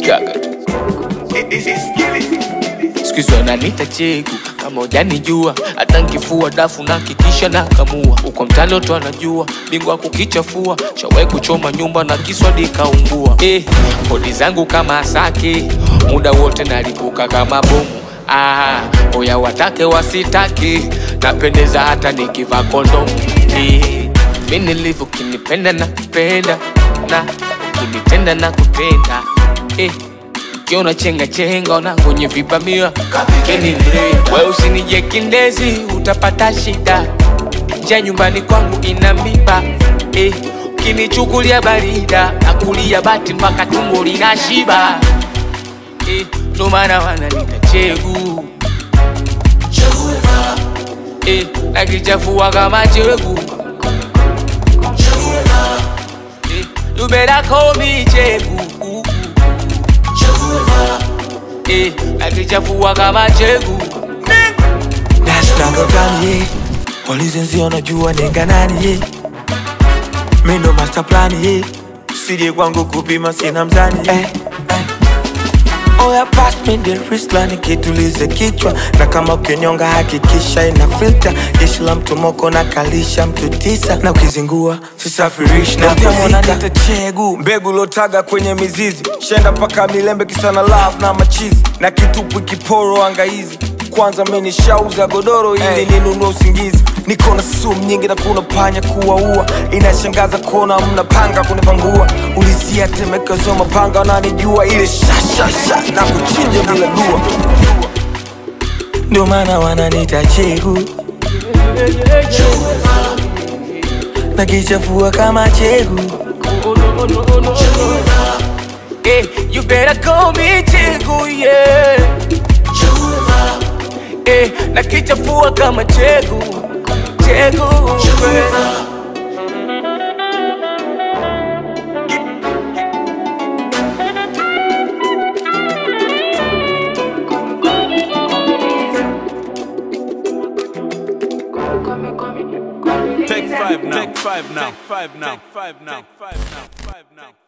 Gaga siku hizi wananiita chegu kama ujanijua hata nkifua dafu na kikisha na kamua uko mtani watu anajua bingwa kukichafua shawai kuchoma nyumba na kiswadi kaungua eh, kodi zangu kama asake muda wote nalipuka kama bomu ah, oya watake wasitake napendeza hata nikivaa kondomu eh, mi nilivyo kinipenda na kupenda na kinitenda na kupenda eh, Ukiona chenga chenga ona kwenye vipamia kapikeni mre we usinije kindezi utapata shida nja nyumbani kwangu ina miba eh, ukinichukulia barida nakulia bati mpaka tumbo lina shiba eh, ndo maana wananita chegu eh, nakichafua kama chegu eh, you better call me chegu eh, nakichafua kama chegu nashtagotani ye walizenzi wanajua nenga nani ye mindo master plan ye sije kwangu kupima sina mzani ye eh, eh. oya pass me the wristline kitulize kichwa na kama ukinyonga hakikisha ina filter jeshi la mtomoko na kalisha mtu tisa na ukizingua sisafirishi na kuzika chegu mbegu lotaga kwenye mizizi shenda mpaka milembe kisana love na machizi na kitupu kiporo angaizi kwanza menishauza godoro ili hey. ninunue usingizi niko na sumu nyingi na kuna panya kuwaua inashangaza kuona mnapanga kunipangua ulizia temekezo mapanga wananijua ile shashasha na kuchinja bila dua ndio maana wananita chegu na kichafua kama chegu eh, you better call me chegu yeah eh, nakichafua kama chegu chegu eh. Take five now. Take five now. Take five now. Take five now. Take five now. Take five now.